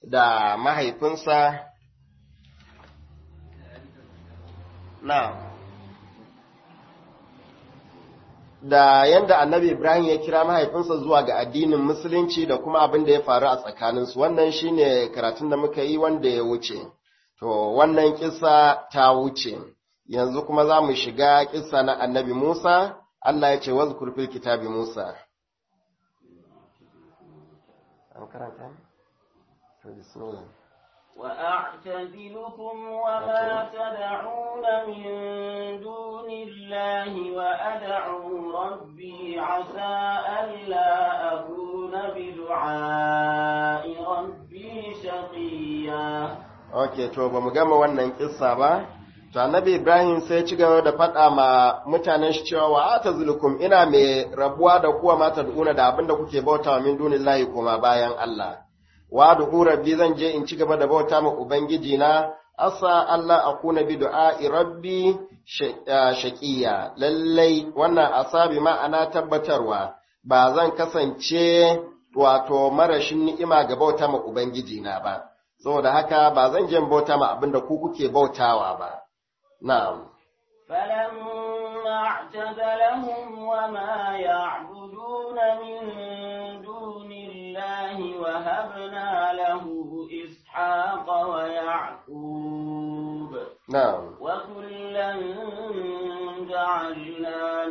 da mahaifinsa na da yanda annabi Ibrahim ya kira mahaifinsa zuwa ga addinin musulunci da kuma abin da ya faru a tsakaninsu wannan shine karatun da muka yi wanda ya wuce to wannan kisa ta wuce yanzu kuma za mu shiga kisa na annabi Musa Allah ya ce wazkur fil kitabi Musa an karanta to bismillah وأعتزلكم وما تدعون من دون الله وأدعو ربي عسى ألا أكون بدعاء ربي شقيا Ok, to ba mu gama wannan kissa ba, to annabi Ibrahim sai ci gaba da faɗa ma mutanen shi cewa wa ata zulukum ina mai rabuwa da kuwa mata duna da abinda kuke bauta wa min dunillahi kuma bayan Allah. wa du'u rabbi zan je in ci gaba da bauta ma ubangiji na asa Allah akuna bi du'a'i rabbi shaqiya lallai wannan asabi ma'ana tabbatarwa ba zan kasance wato marashin ni'ima ga bauta ma ubangiji na ba saboda haka ba zan je bauta ma abinda ku kuke bautawa ba na'am فلما اعتزلهم وما يعبدون من دون الله وهبنا له إسحاق ويعقوب na'am وكلا جعلنا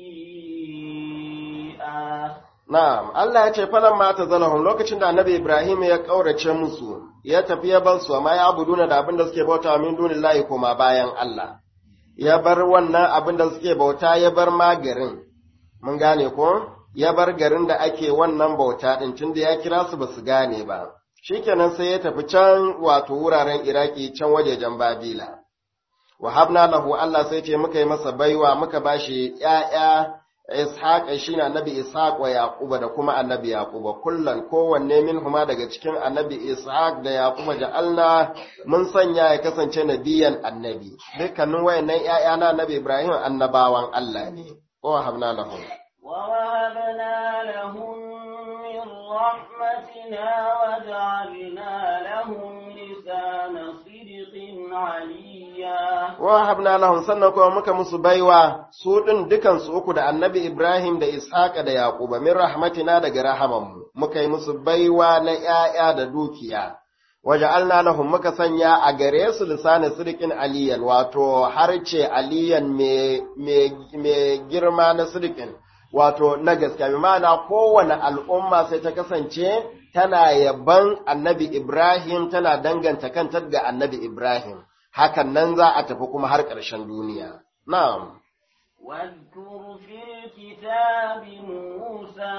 نبيا Na'am, Allah ya ce falan mata zalahun lokacin da annabi Ibrahim ya ƙaurace musu, ya tafi ya bar su, amma ya abuduna da abin da suke bauta min dunin layi koma bayan Allah. Ya bar wannan abin da suke bauta ya bar ma garin, mun gane ko? Ya bar garin da ake wannan bauta ɗin tun da ya kira su ba su gane ba. Shikenan sai ya tafi can wato wuraren Iraki can wajejen Babila. Wahabna lahu Allah sai ce muka yi masa baiwa muka bashi ‘ya'ya Ishaq shi ne annabi Ishaq wa Yaquba da kuma annabi Yaquba kullan kowanne min huma daga cikin annabi Ishaq da Yaquba ja'alna mun sanya ya kasance nabiyan annabi dukkanin wayannan ƴaƴa na annabi Ibrahim annabawan Allah ne wa habna lahum ووهبنا لهم من رحمتنا وجعلنا لهم لسان صدق عليا wa habna lahum sannan kuma muka musu baiwa su din dukan su uku da annabi Ibrahim da Ishaq da Yaquba min rahmatina daga rahamanmu muka yi musu baiwa na ƴaƴa da dukiya waja'alna lahum muka sanya a gare su lisanin sirkin aliyan wato harce aliyan mai girma na sirkin wato na gaskiya bi ma'ana kowane al'umma sai ta kasance tana yaban annabi Ibrahim tana danganta kanta ga annabi Ibrahim hakan nan za a tafi kuma har ƙarshen duniya na'am واذكر في الكتاب موسى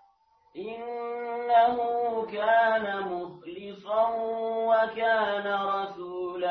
إنه كان مخلصا وكان رسولا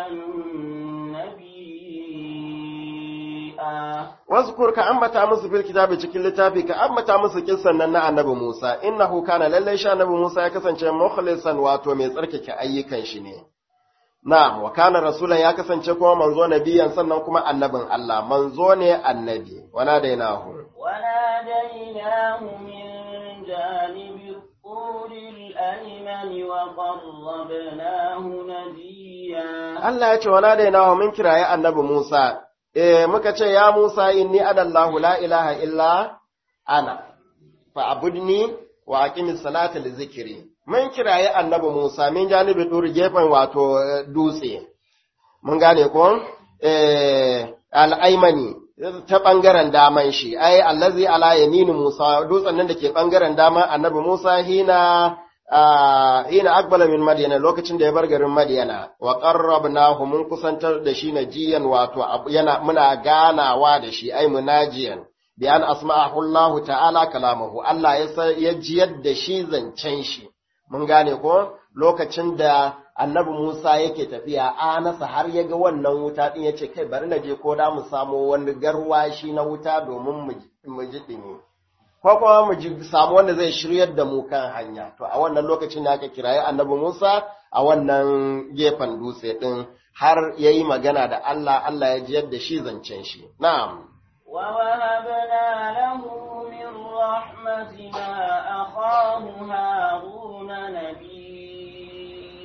نبيا Wazkur ka ambata musu fil kitabi cikin littafi ka ambata musu kissan nan na annabi Musa innahu kana lallai sha annabi Musa ya kasance mukhlisan wato mai tsarkake ayyukan shi ne na'am wa kana rasulan ya kasance kuma manzo nabiyan sannan kuma annabin Allah manzo ne annabi wana dainahu وناديناه من جانب الطور الأيمن وقربناه نجيا Allah ya ce wana dainahu min kiraye annabi Musa eh muka ce ya Musa inni adallahu la ilaha illa ana fa abudni wa aqimis salata li zikri mun kiraye annabi Musa min janibi dur gefen wato eh, dutse mun gane ko eh al-aymani ta bangaren daman shi ai allazi ala yamini Musa dutsen nan da ke bangaren daman annabi Musa hina ah, hina akbala min Madiyana lokacin da ya bar garin Madiyana wa qarrabnahu mun kusantar da shi najiyan wato abu- yana muna ganawa da shi ai munajiyan bi an asma'ahu Allah ta'ala kalamahu Allah ya sa- ya jiyar da shi zancen shi mun gane ko lokacin da annabi Musa yake tafiya anasa har ya ga wannan wuta din yace kai bari na je ko da mu samu wani garwashi na wuta domin mu mu ji dimi ko kuma mu ji samu wanda zai shiryar da mu kan hanya to a wannan lokacin da aka kirayi annabi Musa a wannan gefen dutse din har yayi magana da Allah Allah ya jiyar da shi zancen shi na'am ووهبنا له من رحمتنا أخاه هارون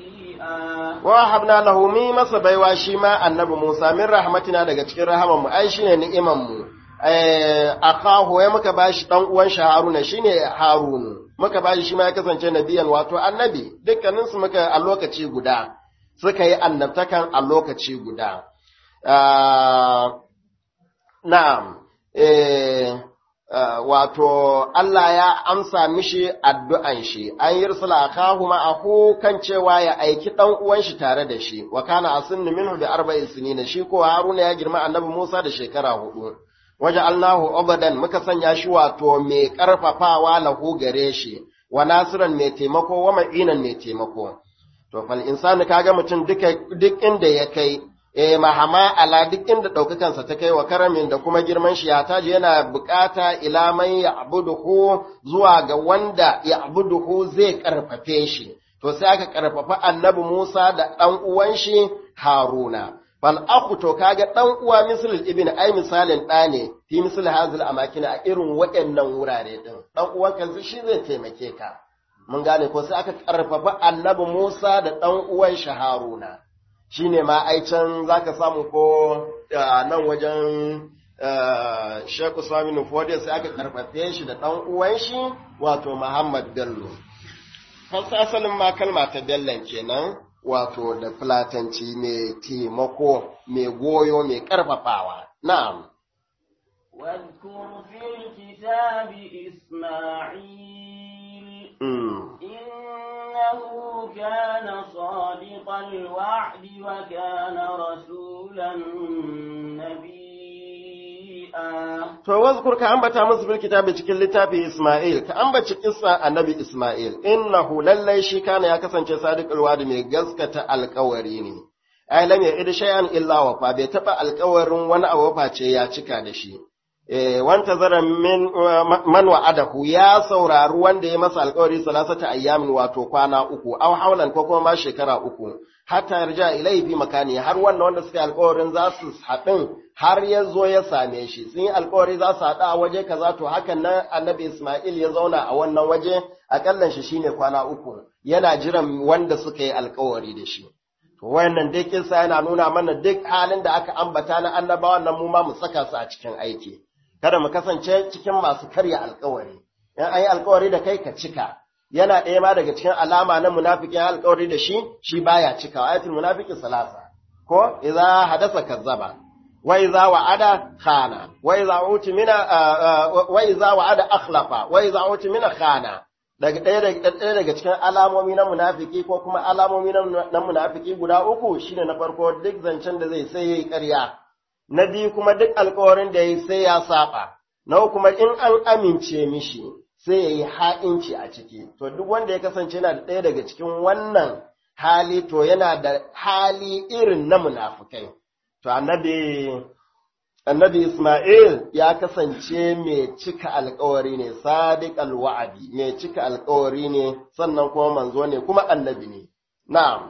شيئا wa habna lahu mi masa baiwa shi ma annabi Musa min rahmatina daga cikin rahaman mu ai shine ni'iman mu eh akahu ya muka bashi dan uwan shi Haruna shine Harun muka bashi shi ma ya kasance nabiyan wato annabi dukkanin su muka a lokaci guda suka yi annabtakan a lokaci guda Ah, na'am eh Uh, wato Allah ya amsa mishi addu'an shi, an yi rusula kahu ma'ahu kan cewa ya aiki ɗan uwan shi tare da shi, wa kana asinni minhu da arba'in sinina shi ko Haruna ya girma annabi Musa da shekara hudu. Waje Allahu obadan muka sanya shi wato mai ƙarfafawa lahu gare shi, wa nasiran mai taimako wa ma'inan mai taimako. To, fal insani kaga mutum duka duk inda ya kai, e mahama ala duk inda ɗaukakansa ta kai wa karamin da kuma girman shi ya taji yana bukata ila man ya abuduhu zuwa ga wanda ya abuduhu zai karfafe shi to sai aka karfafa annabi Musa da ɗan uwan shi Haruna fal aku to kaga ɗan uwa misal ibn ai misalin ɗa ne fi misal hazil amakina a irin waɗannan wurare din ɗan uwan kansa shi zai taimake ka mun gane ko sai aka karfafa annabi Musa da ɗan uwan shi Haruna shi ne ma aicen za ka samu ko nan wajen Sheikh Usman Nufodiya sai aka karfafe shi da ɗan uwan shi wato Muhammad Bello. Fasa asalin ma kalma ta Bellon kenan wato da fulatanci mai taimako, mai goyo, mai karfafawa. Na'am. واذكر في الكتاب إسماعيل إنه كان صادق الوعد وكان رسولا نبيا To wazkur ka ambata musu bil kitabi cikin littafi Isma'il ka ambaci kissa annabi Isma'il innahu lallai shi kana ya kasance sadiqul wadi mai gaskata alƙawari ne ai lam ya'id shay'an illa wa fa bai taba alƙawarin wani abu face ya cika da shi eh wanta zara min man wa'adahu ya saurari wanda ya masa alƙawari salasata ayyamin wato kwana uku aw haulan ko kuma ma shekara uku hatta yarja ilai fi makani har wannan wanda suka yi alƙawarin za su haɗin har ya zo ya same shi sun yi alƙawari za su haɗu a waje kaza to hakan nan annabi Ismail ya zauna a wannan waje akallan shi shine kwana uku yana jiran wanda suka yi alƙawari da shi to wayannan dai kinsa yana nuna mana duk halin da aka ambata na annabawan nan mu ma mu saka su a cikin aiki kada mu kasance cikin masu karya alƙawari in an yi alƙawari da kai ka cika yana ɗaya ma daga cikin alama na munafiki ya alƙawari da shi shi baya cika ayatul munafiki salasa ko idza hadasa kazzaba wa idza wa'ada khana wa idza utimina wa idza wa'ada akhlafa wa idza utimina khana daga ɗaya daga daga cikin alamomi na munafiki ko kuma alamomi na munafiki guda uku shine na farko duk zancen da zai sai yayi ƙarya na biyu kuma duk alƙawarin da yayi sai ya saba na kuma in an amince mishi sai ya yi ha'inci a ciki. To, duk wanda ya kasance yana da ɗaya daga cikin wannan hali, to yana da hali irin na munafukai. To, annabi, annabi Ismail ya kasance mai cika alkawari ne, sadiq alwa'adi, mai cika alkawari ne, sannan kuma manzo ne, kuma annabi ne. Na'am.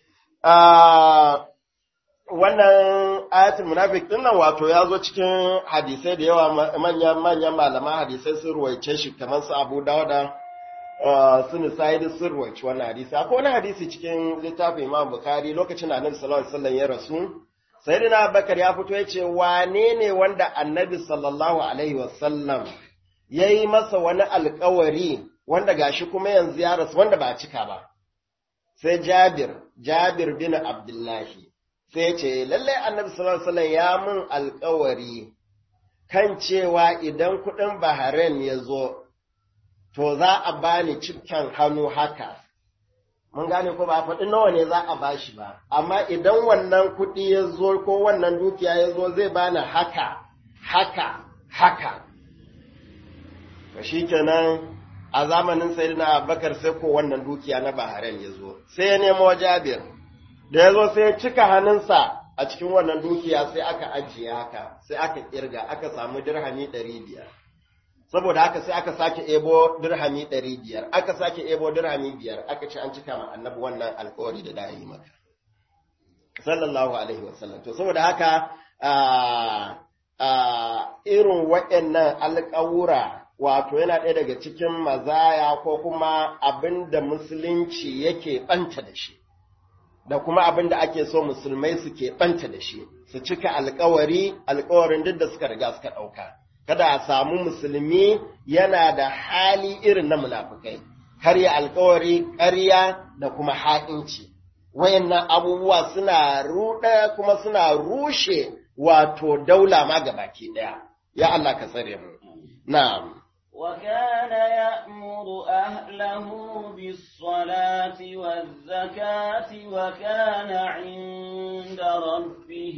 wannan ayatul munafik din nan wato ya zo cikin hadisai da yawa manyan manyan malaman hadisai sun ruwaice shi kamar su Abu Dawuda su Nisa'i sun ruwaice wannan hadisi akwai wani hadisi cikin littafin Imam Bukhari lokacin da Annabi sallallahu alaihi wasallam ya rasu Sayyidina Abubakar ya fito ya ce wane ne wanda Annabi sallallahu alaihi wasallam yayi masa wani alƙawari wanda gashi kuma yanzu ya rasu wanda ba a cika ba sai Jabir Jabir bin Abdullahi sai ce lallai annabi sallallahu alaihi ya mun alkawari kan cewa idan kuɗin Bahrain ya zo to za a bani cikin hannu haka mun gane ko ba faɗi nawa ne za a bashi ba amma idan wannan kuɗi ya zo ko wannan dukiya ya zo zai bani haka haka haka to shikenan a zamanin sayyidina Abubakar sai ko wannan dukiya na Bahrain ya zo sai ya nemo Jabir da ya zo sai ya cika hannunsa a cikin wannan dukiya sai aka ajiye haka sai aka kirga aka samu dirhami ɗari biyar saboda haka sai aka sake ebo dirhami ɗari biyar aka sake ebo dirhami biyar aka ce an cika ma annabi wannan alkawari da da yi maka sallallahu alaihi wasallam to saboda haka irin waɗannan alƙawura wato yana ɗaya daga cikin mazaya ko kuma abin da musulunci yake ɓanta da shi da kuma abin da ake so musulmai su ɓanta da shi su cika alkawari alkawarin duk da suka riga suka ɗauka kada a samu musulmi yana da hali irin na munafukai karya alkawari ƙarya da kuma ha'inci wayannan abubuwa suna ruɗa kuma suna rushe wato daula ma gabaki ɗaya ya Allah ka tsare mu na'am وكان يأمر أهله بالصلاة والزكاة وكان عند ربه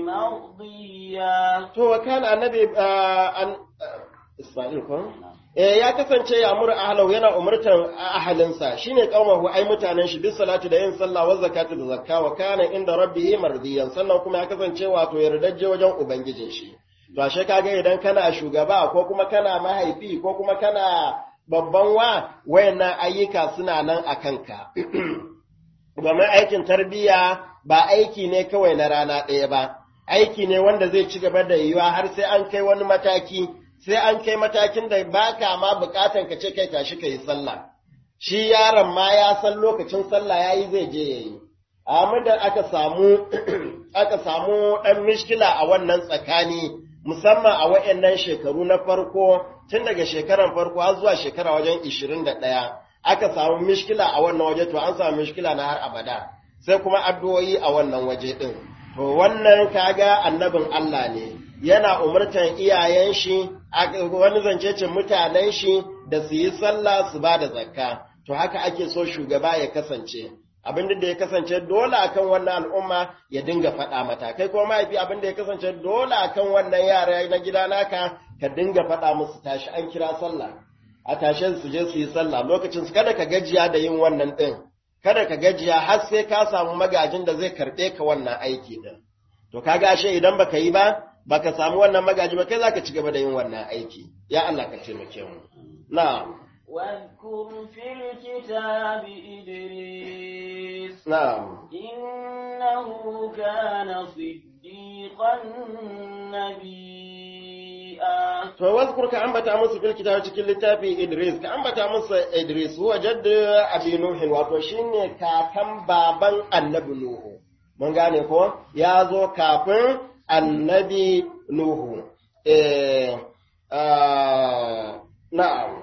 مرضيا to وكان annabi an Isma'il ko eh ya kasance ya amur ahlahu yana umurtan ahalinsa shine kaumahu ai mutanen shi bis salatu da yin sallah wa zakatu da zakka wa kana inda rabbihi mardiyan sannan kuma ya kasance wato yardajje wajen ubangijin shi to ashe kaga idan kana shugaba ko kuma kana mahaifi ko kuma kana babban wa wayannan ayyuka suna nan a kanka domin aikin tarbiyya ba aiki ne kawai na rana ɗaya ba aiki ne wanda zai ci gaba da yiwuwa har sai an kai wani mataki sai an kai matakin da ba ka ma bukatan ka ce kai tashi ka yi sallah shi yaron ma ya san lokacin sallah ya yi zai je ya yi amma da aka samu aka samu ɗan mishkila a wannan tsakani musamman a waɗannan shekaru na farko tun daga shekaran farko har zuwa shekara wajen ishirin da ɗaya aka samu mishkila a wannan waje to an samu mishkila na har abada sai kuma addu'o'i a wannan waje ɗin to wannan kaga annabin Allah ne yana umurtan iyayen shi wani zancecin mutanen shi da su yi sallah su ba da zakka to haka ake so shugaba ya kasance abin da ya kasance dole akan wannan al'umma ya dinga faɗa mata kai kuma mahaifi abin da ya kasance dole akan wannan yara na gida naka ka dinga faɗa musu tashi an kira sallah a tashe su je su yi sallah lokacin su kada ka gajiya da yin wannan ɗin kada ka gajiya har sai ka samu magajin da zai karɓe ka wannan aiki ɗin to ka gashe idan baka yi ba baka samu wannan magaji ba kai zaka ci gaba da yin wannan aiki ya Allah ka taimake mu na'am واذكر في الكتاب إدريس na'am إنه كان صديقا نبيا to wazkur ka ambata musu fil kitab cikin littafi Idris ka ambata musu Idris huwa jaddu abi nuh wato shine kakan baban annabi nuhu mun gane ko ya zo kafin annabi nuhu eh ah, na'am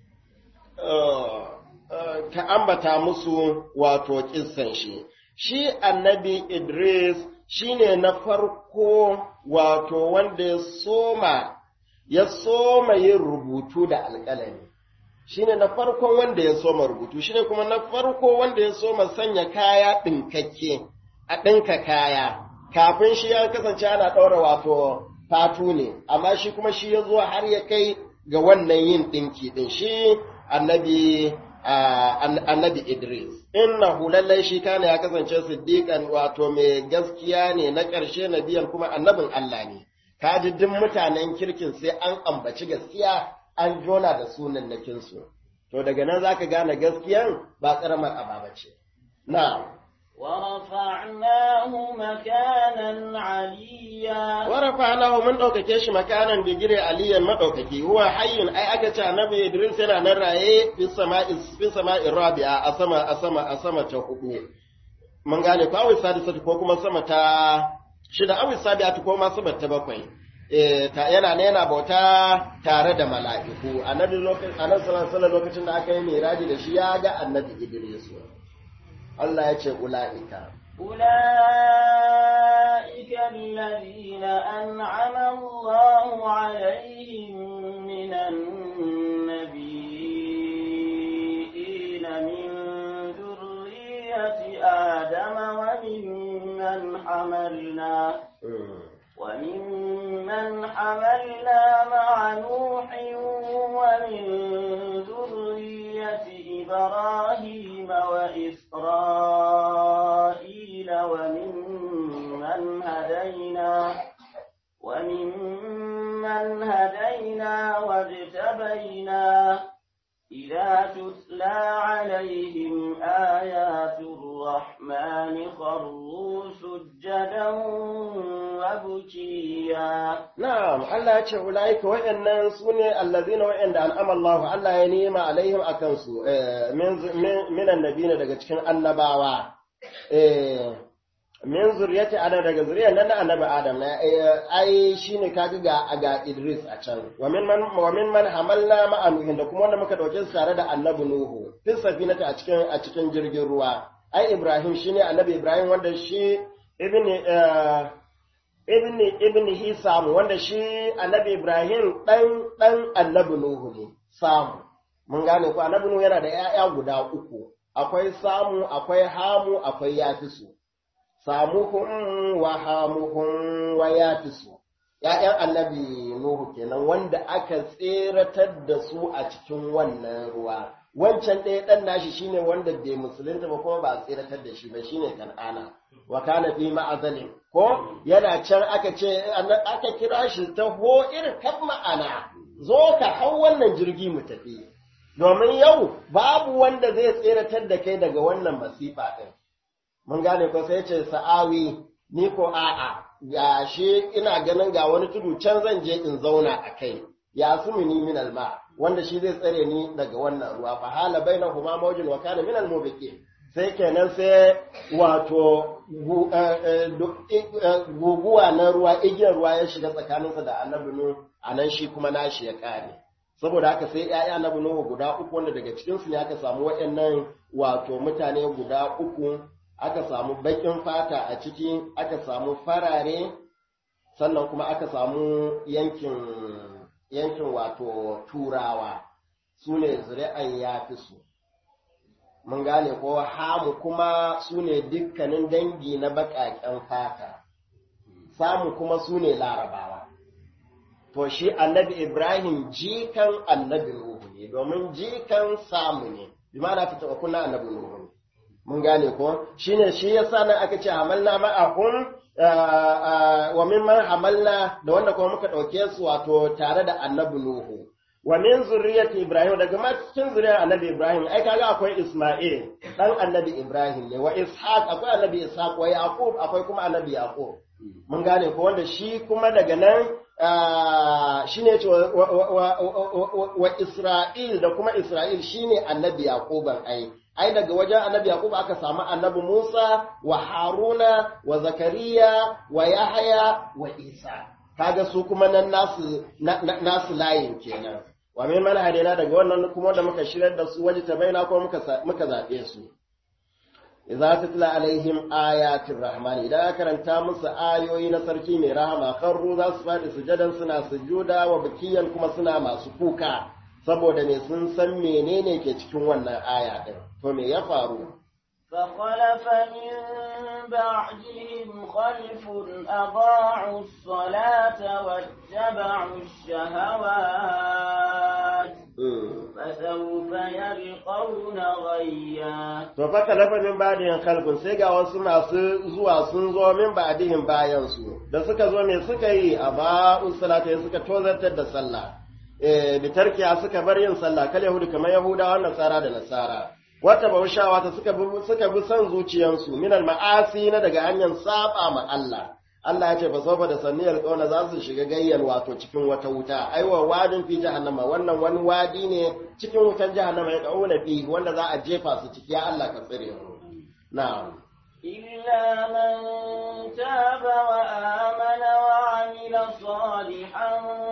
ka ambata musu wato kissan shi. Shi annabi Idris shi ne na farko wato wanda ya soma, ya soma yin rubutu da alƙalami. Shi ne na farkon wanda ya soma rubutu, shi ne kuma na farko wanda ya soma sanya kaya ɗinkakke, a ɗinka kaya. Kafin shi ya kasance ana ɗaura wato fatu ne, amma shi kuma shi ya zo har ya kai ga wannan yin ɗinki ɗin shi annabi annabi Idris innahu lallai shi kana ya kasance siddiqan wato mai gaskiya ne na ƙarshe nabiyan kuma annabin Allah ne kaji duk mutanen kirkin sai an ambaci gaskiya an jona da sunan nakin su to daga nan zaka gane gaskiyan ba karamar ababa ce na'am ورفعناه مكانا عليا warafa'nahu mun ɗaukake shi makanan digire aliyan madaukaki huwa hayyun ai aka ce annabi Idris yana nan raye fi sama'i fi sama'i rabi'a a sama a sama a sama ta hudu mun gane ko awi sadisatu ko kuma sama ta shida awi sabi'atu ko ma sama ta bakwai eh ta yana ne yana bauta tare da mala'iku annabi lokacin annabi sallallahu alaihi wasallam lokacin da aka yi miraji da shi ya ga annabi Idris Allah ya ce ula'ika أولئك الذين أنعم الله عليهم من النبيين من ذرية آدم وممن حملنا وممن حملنا مع نوح ومن ذرية إبراهيم وإسرائيل وممن هدينا وممن هدينا واجتبينا إذا تتلى عليهم آيات الرحمن خروا سجدا وبكيا Na'am, Allah ya ce, Ula'ika waɗannan su ne allazina waɗanda an'ama Allah, Allah ya nema alaihim a kansu, minan nabi daga cikin annabawa, eh min zuriyati adam daga zuriyar nan na annabi adam na ai shine kaga ga ga Idris a can wa min man wa min man hamalna ma'a nuhin da kuma wanda muka dauke su tare da annabi nuhu fil safinati a cikin a cikin jirgin ruwa ai Ibrahim shine annabi Ibrahim wanda shi ibn ibn ibn Hisam wanda shi annabi Ibrahim dan dan annabi Nuhu ne Samu mun gane ko annabi Nuhu yana da ƴaƴa guda uku akwai Samu akwai Hamu akwai Yafisu Samuhum wa Hamuhum wa Yafisu ƴaƴan annabi Nuhu kenan wanda aka tseratar da su a cikin wannan ruwa wancan ɗaya ɗan nashi shine wanda bai musulunta ba kuma ba a tseratar da shi ba shine kan'ana wa kana fi ma'azalin ko yana can aka ce aka kira shi ta ho irin kan ma'ana zo ka hau wannan jirgi mu tafi domin yau babu wanda zai tseratar da kai daga wannan masifa ɗin mun gane ko sai ce sa'awi ni ko a'a ga shi ina ganin ga wani tudu can zan je in zauna a kai ya sumini min alma wanda shi zai tsare ni daga wannan ruwa fa hala bainahuma mawjun wa kana min almubiqin sai kenan sai wato guguwa na ruwa igiyar ruwa ya shiga tsakaninsa da annabi nu anan shi kuma nashi ya kare saboda haka sai ƴaƴa annabi nuhu guda uku wanda daga cikin su ne aka samu waɗannan wato mutane guda uku aka samu baƙin fata a ciki aka samu farare sannan kuma aka samu yankin yankin wato turawa su ne zuri'an ya fi su mun gane ko hamu kuma su ne dukkanin dangi na baƙaƙen fata samu kuma su ne larabawa to shi annabi ibrahim jikan annabi nuhu ne domin jikan samu ne bi ma na fita kunna annabi nuhu ne mun gane ko shine shi yasa nan aka ce hamalna ma'ahum wa mimman hamalna da wanda kuma muka ɗauke su wato tare da annabi Nuhu. Wa min zurriyyati Ibrahim daga ma cikin zuriyar annabi Ibrahim ai kaga akwai Isma'il dan annabi Ibrahim ne wa Ishaq akwai annabi Ishaq wa Yaqub akwai kuma annabi Yaqub. Mun gane ko wanda shi kuma daga nan shine ce wa Isra'il da kuma Isra'il shine annabi Yaquban ai ai daga wajen annabi Yaqub aka samu annabi Musa wa Haruna wa Zakariya wa Yahaya wa Isa kaga su kuma nan nasu nasu layin kenan wa min man hadina daga wannan kuma da muka shirar da su waje ta baina ko muka muka zabe su idza tutla alaihim ayatir rahman idan aka karanta musu ayoyi na sarki mai rahama karru za su faɗi sujadan suna sujuda wa bikiyan kuma suna masu kuka saboda me sun san menene ke cikin wannan aya din to me ya faru فخلف من بعدهم خلف أضاعوا الصلاة واتبعوا الشهوات فسوف يلقون غيا to fa kalafa min ba'dihim khalqun sai ga wasu masu zuwa sun zo min ba'dihim bayan su da suka zo me suka yi a ba'u salata suka tozartar da sallah eh bitarkiya suka bar yin sallah kal yahudu kamar yahudawa nasara da nasara wata baushawa ta suka bi suka bi son zuciyansu min ma'asi na daga hanyar saba ma Allah Allah ya ce fa sofa da sanniyar kauna za su shiga gayyan wato cikin wata wuta aiwa wadin fi jahannama wannan wani wadi ne cikin wutan jahannama ya kauna fi wanda za a jefa su ciki ya Allah ka tsire mu na'am إلا من تاب وآمن وعمل صالحا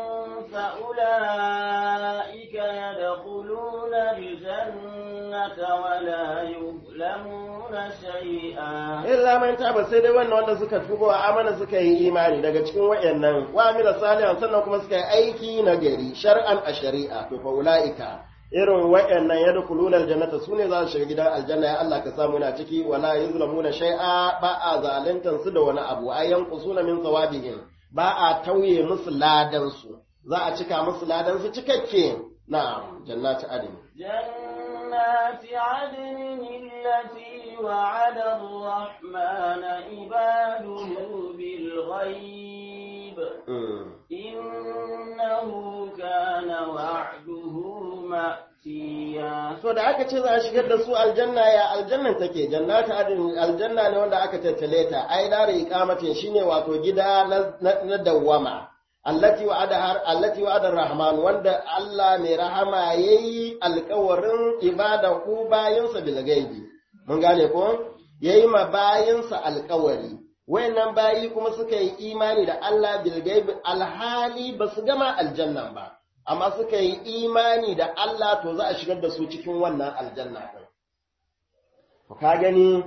فأولئك يدخلون الجنة ولا يظلمون شيئا illa man taba sai dai wannan wanda suka tuba wa amana suka yi imani daga cikin wayannan wa amila salihan sannan kuma suka yi aiki na gari shar'an a shari'a to fa ulaika irin wayannan yadkhuluna aljannata sune za su shiga gidan aljanna ya Allah ka samu na ciki wala yuzlamuna shay'a ba a zalintan su da wani abu ayan qusuna min thawabihim ba a tauye musu ladan su za a cika musu ladan su cikakke na jannati adin جنات عدن التي وعد الرحمن عباده بالغيب إنه كان وعده مأتيا so da aka ce za a shigar da su aljanna ya aljannan take jannatu adin aljanna ne wanda aka tattale ta ai dare iqamatin shine wato gida na dawwama allati wa'ada allati wa'ada rahman wanda Allah mai rahama yayi alƙawarin ibada ku bayan sa bil gaibi mun gane ko yayi ma bayinsa alƙawari wayannan bayi kuma suka yi imani da Allah bil gaibi alhali ba su gama aljannan ba amma suka yi imani da Allah to za a shigar da su cikin wannan aljanna din ka gani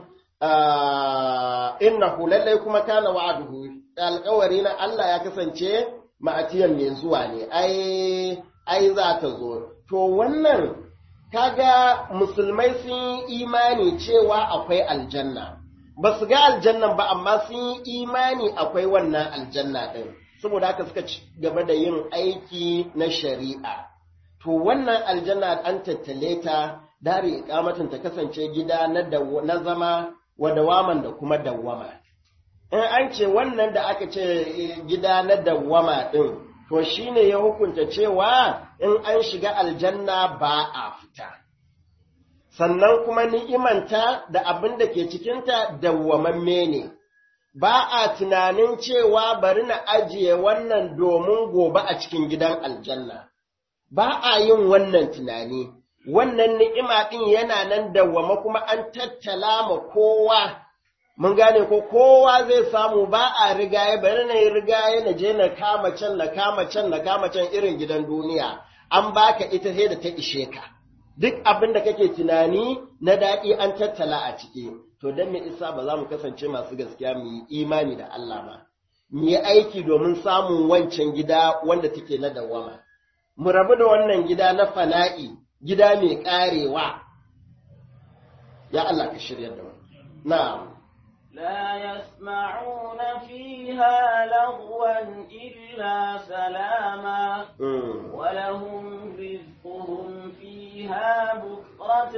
innahu lallai kuma kana wa'aduhu alƙawari na Allah ya kasance ma'atiyan mai zuwa ne ai ai za ta zo to wannan kaga musulmai sun yi imani cewa akwai aljanna ba su ga aljannan ba amma sun yi imani akwai wannan aljanna ɗin saboda haka suka ci gaba da yin aiki na shari'a to wannan aljanna an tattale ta dare ikamatin ta kasance gida na zama wa dawaman da kuma dawwama in an ce wannan da aka ce gida na dawwama ɗin to shine ya hukunta cewa in an shiga aljanna ba a fita sannan kuma ni'imanta da abin da ke cikinta dawwamamme ne ba a tunanin cewa bari na ajiye wannan domin gobe a cikin gidan aljanna ba a yin wannan tunani wannan ni'ima ɗin yana nan dawwama kuma an tattala ma kowa mun gane ko kowa zai samu ba a rigaye bari na yi rigaye na je na kama can na kama can na kama can irin gidan duniya an baka ita sai da ta ishe ka duk abin da kake tunani na daɗi an tattala a ciki to don me isa ba za mu kasance masu gaskiya mu yi imani da Allah ba mu yi aiki domin samun wancan gida wanda take na dawama mu rabu da wannan gida na fana'i gida mai ƙarewa ya Allah ka shirya da mu na'am لا يسمعون فيها لغوا إلا سلاما ولهم رزقهم فيها بكرة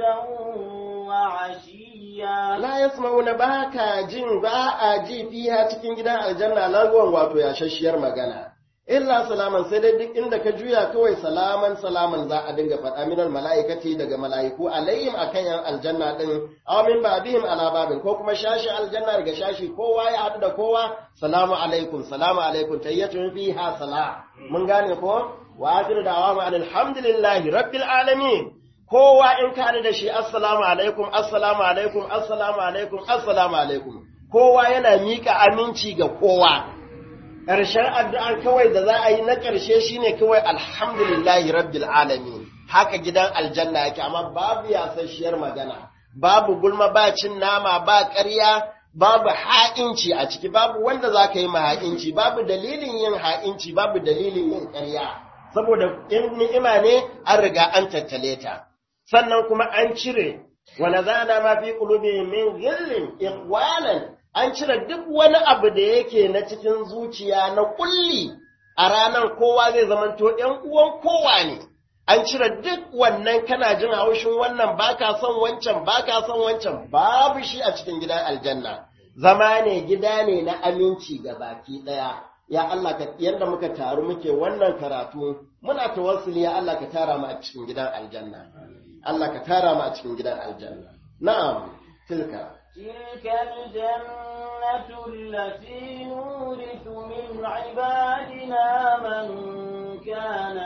وعشيا لا يسمعون باكا جن باء جي فيها cikin gidan aljanna lagwan wato yashashiyar magana illa salaman sai dai duk inda ka juya kawai salaman salaman za a dinga faɗa minal mala'ikati daga mala'iku alayhim akan yan aljanna din aw min ba'dihim ala babin ko kuma shashi aljanna daga shashi kowa ya haɗu da kowa salamu alaikum salamu alaikum tayyatun fiha salam mun gane ko wa akhiru da'awama alhamdulillahi rabbil alamin kowa in ka haɗu da shi assalamu alaikum assalamu alaikum assalamu alaikum assalamu alaikum kowa yana miƙa aminci ga kowa ƙarshen addu'an kawai da za a yi na ƙarshe shine kawai alhamdulillahi rabbil alamin haka gidan aljanna yake amma babu yasasshiyar magana babu gulma ba cin nama ba ƙarya babu ha'inci a ciki babu wanda za ka yi ma ha'inci babu dalilin yin ha'inci babu dalilin yin ƙarya saboda in ni'ima ne an riga an tattale ta sannan kuma an cire wa nazana ma fi qulubihim min ghillin ikhwanan an cire duk wani abu da yake na cikin zuciya na kulli a ranar kowa zai zamanto ‘yan uwan kowa ne, an cire duk wannan kana jin haushin wannan baka son wancan baka son wancan babu shi a cikin gidan aljanna, zama ne gida ne na aminci ga baki ɗaya. Ya Allah ka yadda muka taru muke wannan karatu muna tawassuli ya Allah ka tara mu a cikin gidan aljanna. Allah ka tara mu a cikin gidan aljanna. Na'am, tilka. تلك الجنة التي نورث من عبادنا من كان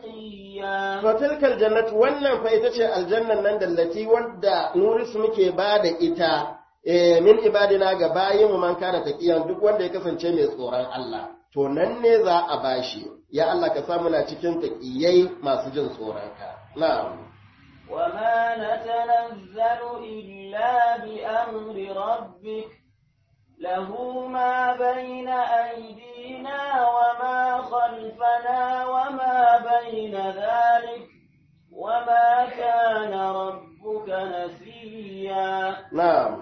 تقيا فتلك الجنة wannan fa ita ce aljannan nan dallati wanda nurisu muke ba da ita min ibadina ga bayin mu man kana taqiyan duk wanda ya kasance mai tsoron Allah to nan ne za a bashi ya Allah ka samu na cikin taqiyai masu jin tsoron ka na'am وما نتنزل إلا بأمر ربك له ما بين أيدينا وما خلفنا وما بين ذلك وما كان ربك نسيا نعم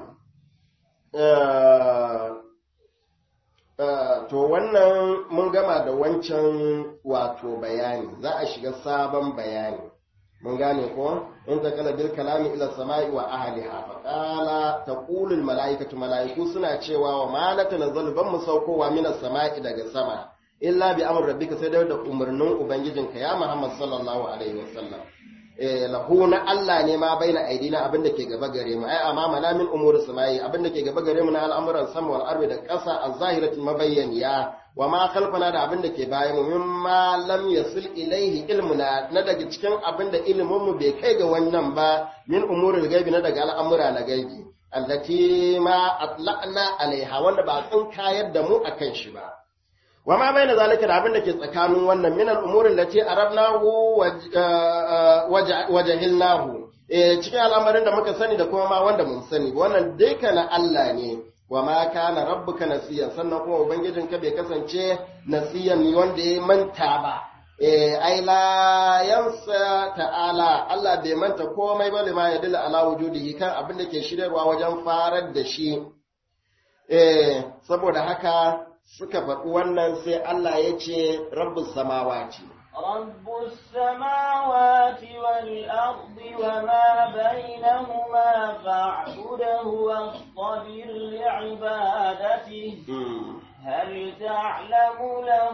to wannan mun gama da wancan wato bayani za a shiga sabon bayani mun gane ko in ta kala bil kalami ila sama'i wa ahliha fa qala taqulu al mala'ikatu mala'iku suna cewa wa ma la tanazzalu ban mu saukowa minas sama'i daga sama illa bi amr rabbika sai da umarnin ubangijinka ya Muhammad sallallahu alaihi wasallam eh lahu na Allah ne ma baina aidina abin da ke gaba gare mu ai amma na min umuri sama'i abin da ke gaba gare mu na al'amuran sama wal ardi da ƙasa az-zahirati mabayyaniya wa ma khalfana da abin da ke bayan mu mimma lam yasil ilaihi ilmuna na daga cikin abin da ilimin mu bai kai ga wannan ba min umuril gaibi na daga al'amura na gaibi allati ma atla'na alaiha wanda ba tsin kayar da mu akan shi ba wa ma bayna zalika da abin da ke tsakanin wannan min al-umuri allati arabnahu wa jahilnahu eh cikin al'amarin da muka sani da kuma ma wanda mun sani wannan duka na Allah ne wa ma kana rabbuka nasiyan sannan kuma ubangijinka bai kasance nasiyan ne wanda ya manta ba eh ai la yansa ta'ala Allah bai manta komai ba lima ya dila ala wujudihi kan abin da ke shiryarwa wajen farar da shi eh saboda haka suka faɗi wannan sai Allah ya ce rabbus samawati رب السماوات والأرض وما بينهما فاعبده واصطبر لعبادته هل تعلم له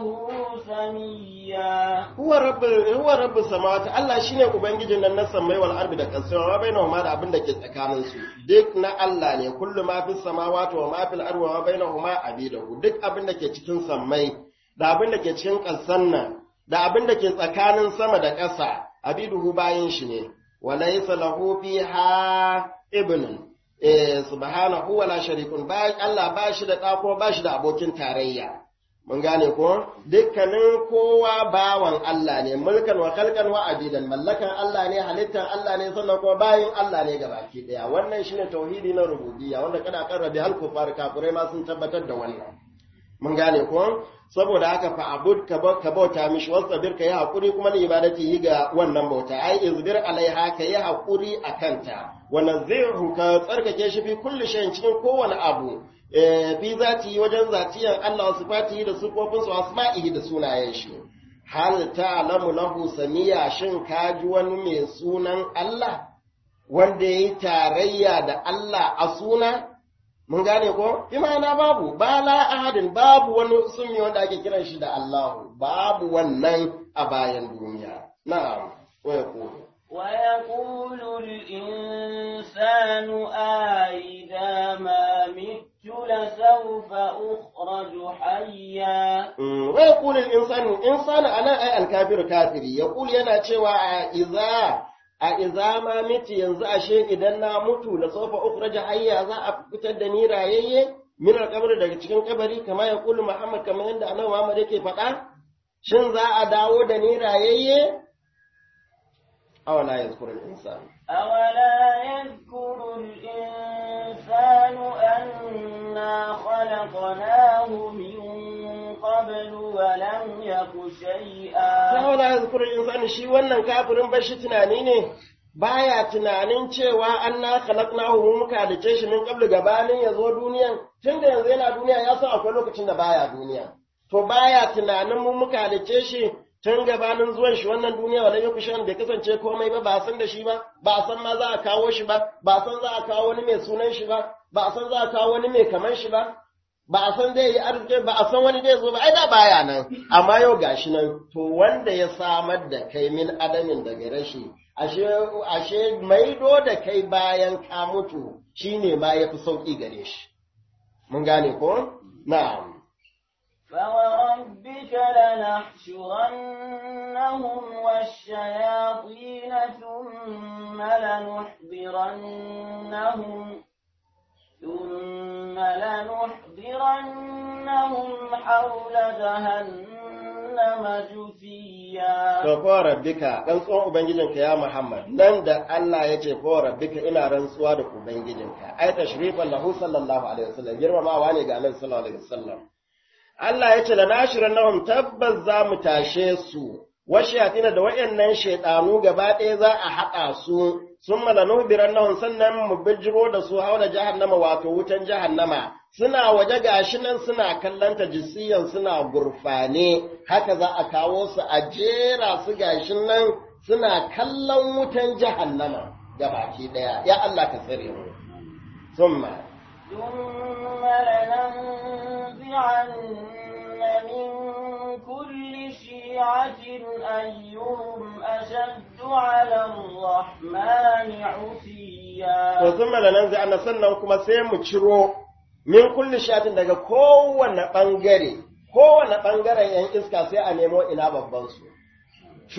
سميا huwa rabbul huwa rabbus samawati Allah shine ubangijin nan na samai wal ardi da kasai wa bainahuma da abin da ke tsakanin su duk na Allah ne kullu ma fis samawati wa ma fil ardi wa bainahuma abidahu duk abin da ke cikin samai da abin da ke cikin kasan nan da abin da ke tsakanin sama da ƙasa abiduhu bayin shi ne walaysa lahu fiha ibnun eh subhanahu wala sharikun ba Allah ba shi da ɗa ko ba shi da abokin tarayya mun gane ko dukkanin kowa bawan Allah ne mulkan wa kalkan wa abidan mallakan Allah ne halittan Allah ne sannan kuma bayin Allah ne gabaki daya wannan shine tauhidi na rububiyya wanda kada kan rabi hal kufar kafirai ma sun tabbatar da wannan mun gane ko saboda haka fa abud ka bauta mishi wasabir ka yi hakuri kuma ni ibadati yi ga wannan bauta ai izbir alaiha ka yi hakuri a kanta wa nazihu ka tsarkake shi fi kulli shay'in cikin kowane abu fi zati wajen zatiyan Allah sifatihi da sifofin su asma'ihi da sunayen shi hal ta'lamu lahu samiya shin ka ji wani mai sunan Allah wanda yayi tarayya da Allah a suna mun gane ko imana babu ba la ahadin babu wani sunni wanda ake kiran shi da Allahu babu wannan a bayan duniya na'am wa yaqulu wa yaqulu al-insanu aida ma mittu la sawfa ukhraju hayya wa yaqulu al-insanu insanu ana ay al-kafiru kafiri yaqulu yana cewa a iza a izama miti yanzu ashe idan na mutu da sofa ukhraja hayya za a fitar da ni rayayye min alqabr daga cikin kabari kama ya kulu Muhammad kamar yadda annabi Muhammad yake faɗa shin za a dawo da ni rayayye awala yazkuru al-insan awala yazkuru al-insanu anna khalaqnahu min qablu wa lam yaku shay'a awala yazkuru al-insan shi wannan kafirin bashi tunani ne baya tunanin cewa an na khalaqnahu mu muka halice shi min qablu gabanin ya zo duniyan tunda yanzu yana duniya ya san akwai lokacin da baya duniya to baya tunanin mu muka halice shi tun gabanin zuwan shi wannan duniya wala yau kushan bai kasance komai ba ba san da shi ba ba san ma za a kawo shi ba ba san za a kawo wani mai sunan shi ba ba san za a kawo wani mai kaman shi ba ba a san zai yi arziki ba a san wani zai zo ba ai da baya nan amma yau gashi nan to wanda ya samar da kai min adamin daga rashi ashe ashe maido da kai bayan ka mutu shine ma yafi sauki gare shi mun gane ko na'am فوربك لنحشرنهم والشياطين ثم لنحضرنهم ثم لنحضرنهم حول جهنم جثيا to ko rabbika dan tsohon ubangijinka ya Muhammad nan da Allah ya ce ko rabbika ina rantsuwa da ubangijinka ai tashrifan lahu sallallahu alaihi wasallam girmamawa ne ga Annabi sallallahu alaihi wasallam Allah ya ce da nashirin nahum tabbas za mu tashe su, washiyatina da waɗannan shaiɗanu gaba ɗaya za a haɗa su, sun malanu biran nahum sannan mu bijiro da su haula jahannama wato wutan jahannama, suna waje gashi nan suna kallanta jisiyan suna gurfane, haka za a kawo su a jera su gashi nan suna kallon wutan jahannama gabaki ɗaya, ya Allah ka tsare mu. Summa. ثم لننزعن من كل شيعة أيهم أشد على الرحمن عتيا ثم لننزعن sannan kuma sai mu ciro min kulli shatin daga kowane ɓangare kowane ɓangaren ‘yan iska sai a nemo ina babbansu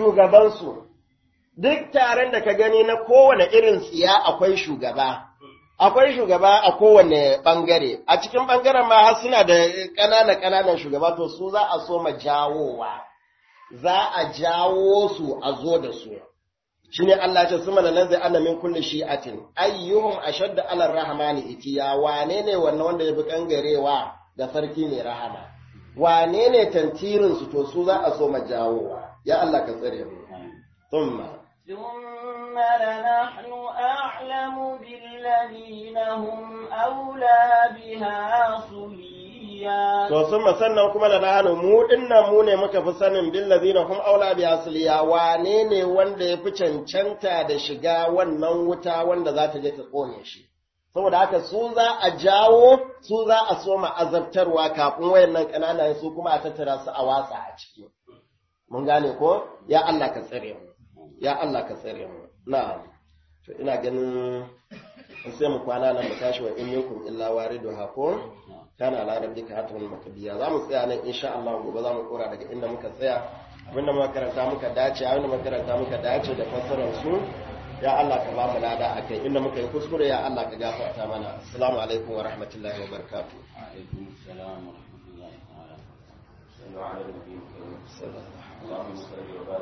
shugabansu duk taron da ka gani na kowane irin tsiya akwai shugaba akwai shugaba a kowane ɓangare, a cikin ɓangaren ma har suna da ƙanana-ƙananan shugaba to su za a so ma jawowa, za a jawo su a zo da su. Shi ne Allah ce su mana nan zai ana min kulle shi'atin, ayyuhum ashadda alar rahamani itiya, wane ne wannan wanda ya fi ƙangarewa da sarki mai rahama? Wane ne tantirinsu to su za a so ma jawowa, ya Allah ka tsare mu. Thumma. ثم لنحن أعلم بالذين هم أولى بها صليا To sun sannan kuma da nahanu mu dinnan mu ne muka fi sanin billazina hum aula bi asliya wane ne wanda ya fi cancanta da shiga wannan wuta wanda za ta je ta kone shi. Saboda haka su za a jawo su za a soma azabtarwa kafin wayannan ƙanana su kuma a tattara su a watsa a ciki. Mun gane ko? Ya Allah ka tsare mu. Ya Allah ka tsare mu. Na'am. To ina ganin sai mu kwana nan mu tashi wa in yakum illa wariduha ko kana ala rabbika hatun makabiya za mu tsaya nan insha Allah gobe za mu kora daga inda muka tsaya abinda muka karanta muka dace abinda muka karanta muka dace da fassarar su ya Allah ka ba mu lada akai inda muka yi kuskure ya Allah ka gafarta mana assalamu alaikum wa rahmatullahi wa barakatuh وعليكم السلام ورحمة الله تعالى. صلوا على النبي الكريم. اللهم صل وبارك